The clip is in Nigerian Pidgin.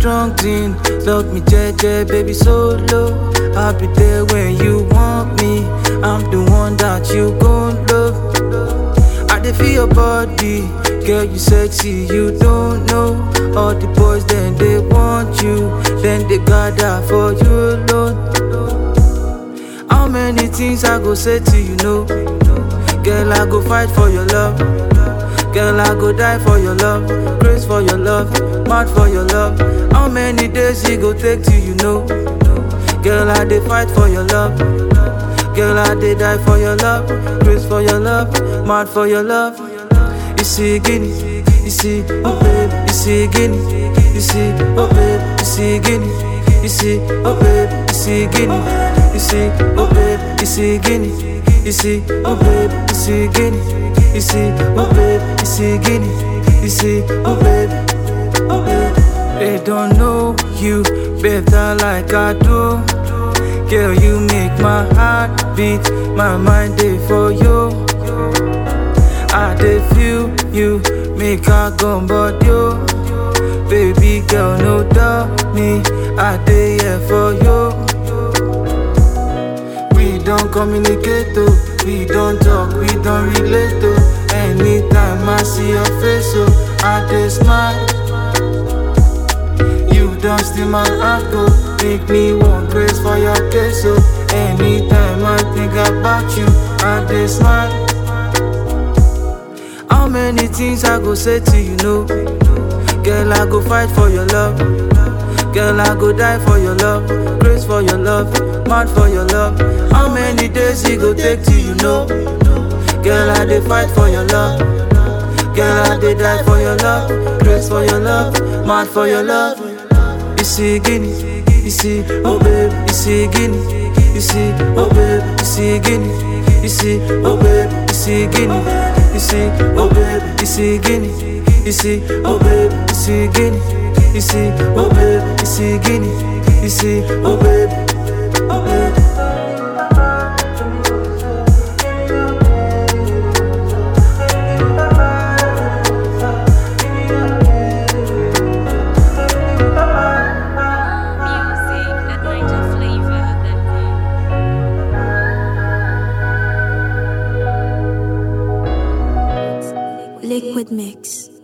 strong thing. Love me, JJ, baby, solo. I'll be there when you want me. I'm the one that you gon' love. I dey feel your body, girl, you sexy, you don't know. All the boys, then they want you, then they gather for you alone. How many things I go say to you, no? Girl, I go fight for your love. Girl, I go die for your love. Grace for your love, mad for your love. How many days it go take till you know? Girl, I dey fight for your love. Girl, I dey die for your love. Grace for your love, mad for your love. You see, Guinea, you see, oh babe, you see, Guinea, you see, oh babe, you see, Guinea, you see, oh babe, you see, Guinea, you see, oh babe, you see, Guinea, you see, oh babe, you see, Guinea, you see, oh babe, you see, Guinea, you see, oh babe, oh babe. They don't know you better like I do. Girl, you make my heart beat, my mind day for you. I dey feel you, make I go but you. Baby girl, no doubt me, I dey here for you. We don't communicate, oh, we don't talk, we don't relate, oh. Anytime I see your face, oh, I dey smile. You don't steal my heart, go make me want grace for your case, oh. Anytime I think about you, I dey smile. How many things I go say to you, no? Girl, I go fight for your love. Girl, I go die for your love. Grace for your love, mad for your love. How many days it go take till you know? Girl, I dey fight for your love. Girl, I dey die for your love. Grace for your love, mad for your love. You see, Guinea, you see, oh babe, you see, Guinea, you see, oh babe, you see, Guinea, you see, oh babe, you see, Guinea, you see, oh babe, you see, Guinea, you see, oh babe, you see, Guinea, you see, oh babe, you see, Guinea, you see, oh babe, oh babe. Music at NigerFlavor.com. Liquid Mix.